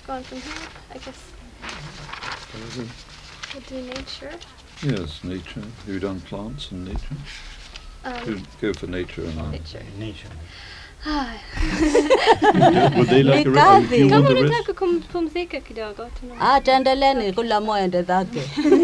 on from here? I guess we'll do nature. Yes, nature. Have you done plants and nature? Um, Go- Go for nature and art. nature. Nature. Ah, Would they like a Ikazi. re- Do you want Kama a rest? unataka kumpumzika kidogo tuna. Ah, tuendeleni kula mwende zake.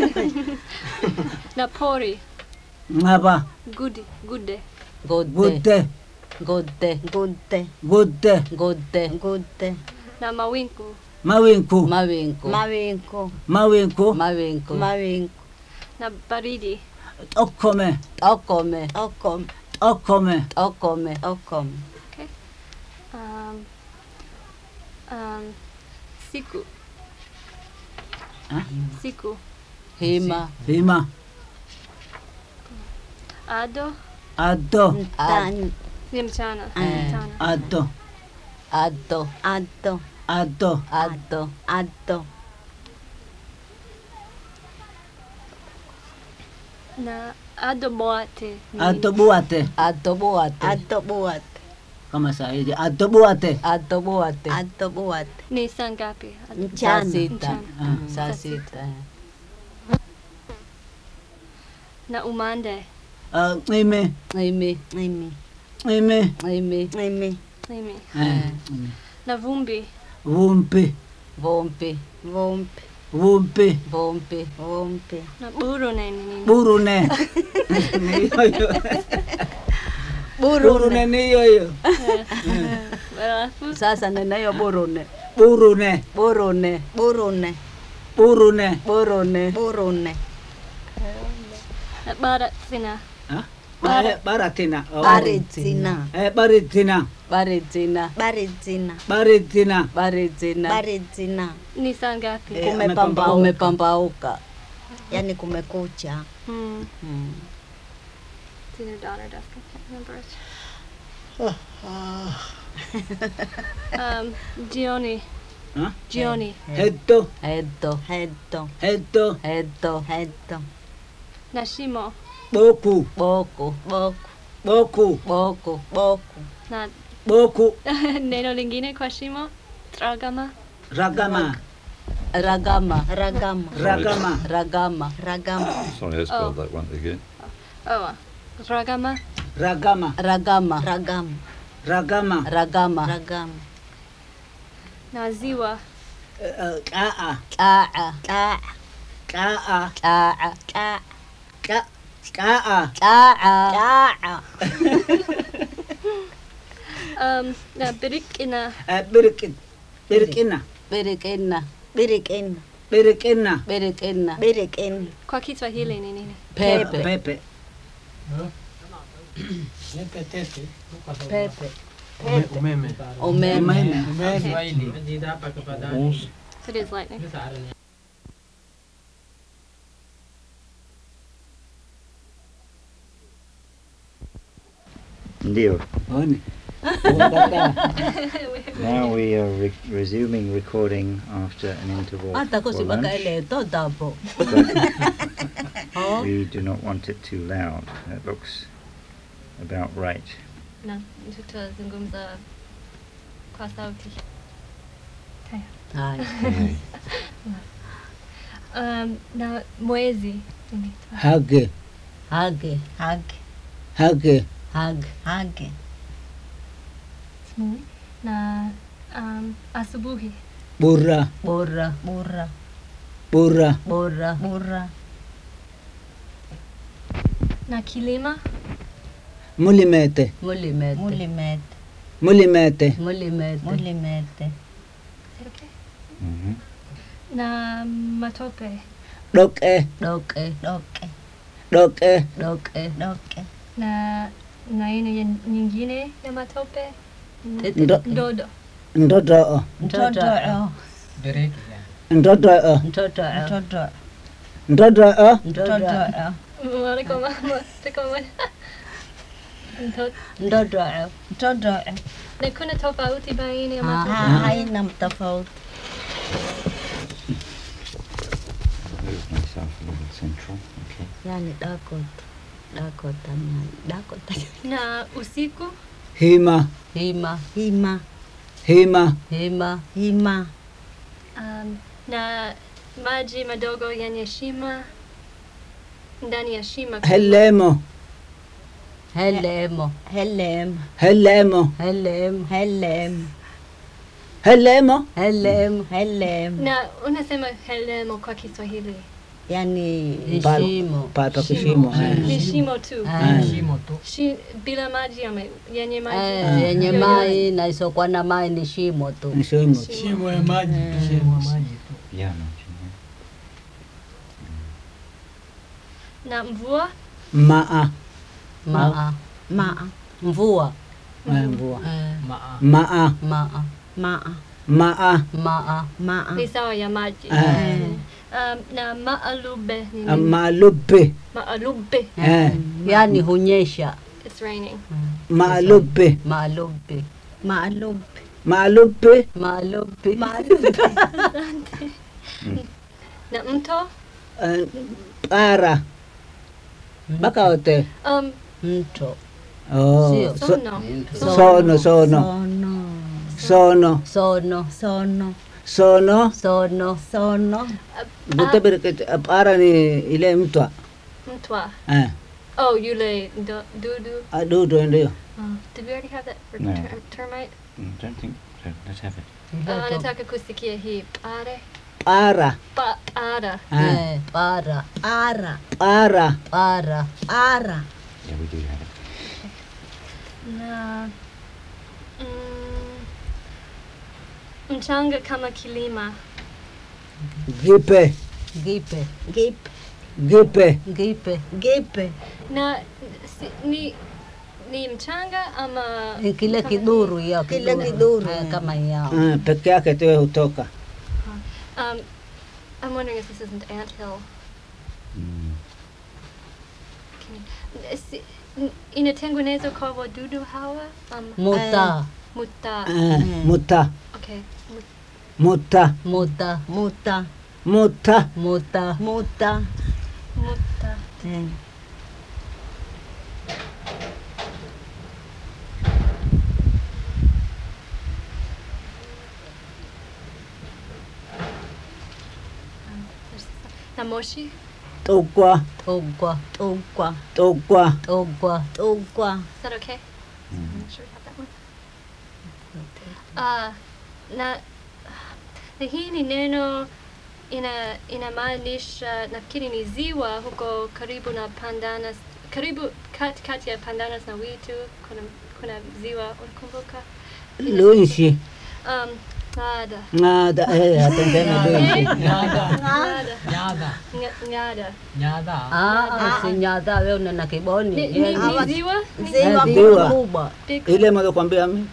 Na pori, ngaba gudi, gude. Gode, budde gode, Gudde, budde gode, gudde, Na mawingu, mawinku mawingu, mawingu, mawinku mawingu, mawingu, na baridi. tokkome okome, okom, tokkome okome, okom, Um, um, siku. Ah? Siku. hima, hima Ado addo ntan, ni mchana. Eh. Mchana. addo addo, addo, addo addo, addo, Na ado boate. ni addo buate addo buate, addo buat, kama saa hizi addo buate addo buate, addo buat, Ni saa ngapi? Ado- saa mchana, sita, Ah. saa sita, Na umande. Ah, ime imi, imi, ime imi, imi, Mimi. Eh, Na vumbi. vumpi vumpi, vumpi, vumpi vumpi, vumpi, Na burune ni nini? burune niyoyo burune niyoyo Alafu sasa ninayo burune, burune burune, burune, burune burune, burune, na barat sina. Ah? Eh, baratina Oh. baridzina, Eh, baritina baridzina, baridzina, baritina baridzina, baridzina, Ni saa ngapi? Eh, kumepambauka, umepambauka. yani kumekucha, Hmm. Mm. It's either dawn or dusk. I can't remember it. um, Gioni. Huh? Gioni. heddo Eddo, heddo, heddo eddo, heddo, Nashimo. boku boku, boku, boku boku, boku, Na boku neno lingine kwa shimo. Tragama. ragama ragama, ragama, ragama ragama, ragama, Sorry, I spelled Oh. that one again. Oh, uh, ragama. ragama ragama, ragama, ragama ragama, ragama, Na ziwa. Eh, eh, kaa kaa, kaa, kaa kaa, kaa, ka- kaa kaa, kaa, Um, na birikina. Eh, birkin birkina birikina, birikin, birkina birikina, birikin, Kwa Kiswahili ni nini? pepe, pepe pepe, Umeme. umeme, umeme Kiswahili. Horse. So it is lightning. Ndio. Oni. Now we are re- resuming recording after an interval hata for kusibaka lunch. ile totabo. But we do not want it too loud. That looks about right. Na tutazungumza kwa sauti. Haya, Um, na mwezi inaitwa hage hage, hage, hage hage, hage, Smooth. na um, asubuhi bura bora, bura, bura bora, bura, na kilima mulimete mulimete, mulimete, mulimete mulimete, mulimete, Is it okay? hmm na matope doke doke, doke, doke doke, doke, na na aina ya nyingine ya matope Ndo- ndodo ndodoo mtoto, Break. ndodoo mtoto, mtoto, ndodoo mtoto, mtoto, Mwana kama mwana kama Mtoto. mtoto, mtoto, na kuna tofauti baina ya Ah. matope ha- haina tofauti, Move myself a little central. Okay. yani dakota, dakota, nani, dakota, na usiku hima hima, hima, hima hima, hima, Um, na maji madogo yenye shima ndani ya shima kubwa. helemo helemo Helem. helemo helemo Helem. helemo helemo Helem. na unasema helemo kwa Kiswahili Yani ni Pal- shimo papa kishimo eh. ni shimo tu Ah, Shimo tu. Shi, bila maji ama yenye maji eh, yenye Yoyote. mai na isokuwa na mai ni shimo tu Ni shimo tu. Shimo ya maji. Shimo ya maji tu. Yeah, not na mvua maa maa maa. mvua eh, mvua eh, Maa. maa maa Maa. maa maa Maa. ni sawa ya maji eh, um, na maalube ni ah, nini? maalupe maalube eh, yani hunyesha it's raining maalupe maalupi Maalub. maalupe maalupi na mto eh, para mpaka wote Mm. um, mto oh, Sio. so- sono sono sono Sono. sono sono Sono. sono sono Sono. Gutabirikit- para ni ile mtwa mtwa eh, oh yule ndo- dudu adudu ndio oh, did we already have that for No. ter- termite Mm, don't think so. Let's have it. uh, nataka kusikia hii pare para pa ara eh, Eh, para Ara. para para Ara. Yeah, we do have it. na mm, mchanga kama kilima gipe gipe Gip. gipe gipe Gipe. na si, ni ni mchanga ama Ni kile kama kiduru ya Kile kiduru, eh, eh. kama yao eh, peke yake tu hutoka hii? Um, I'm wondering if this isn't anthill. Mm. Can you- si, n- inatengenezwa kwa wadudu hawa um, muta muta eh, muta okay mut, muta muta Muta. muta muta Muta. muta Eh. there's- na moshi tugwa togwa Tugwa. tugwa togwa Tugwa. is that okay I'm not sure we have that one uh, na na hii ni neno ina inamaanisha nafikiri ni ziwa huko karibu na Pandanas karibu kat, kati ya Pandanas na Witu kuna, kuna ziwa unakumbuka lunshi um, ngada ngada eh, atendema lunshi Nyada. ngada Nyada. Nga- ngada Nyada. ah usinyata wewe una kiboni ni, ni, Yeye ni ni- ziwa ni Ziwa Ziwa. kubwa. big ile moja kwambia mi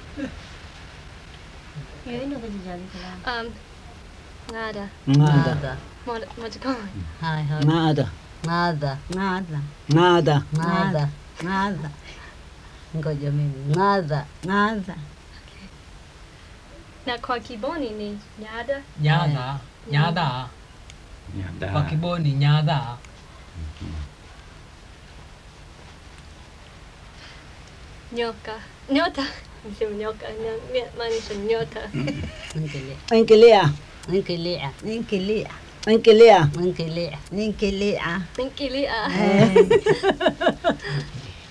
um, ngada ngada ngada moja moja kwa moja hai hai ngada ngada Ngada. ngada ngada Ngada. ngoja mimi ngada Ngada. na kwa kiboni ni nyada Nyada. Nyada. Yeah, Kwa da. kiboni nyada. nyoka nyota sio nyoka nya- maanisha nyota inkilia inkilia inkilia Ninkilia. inkilia inkilia Ninkilia. Ninkilia.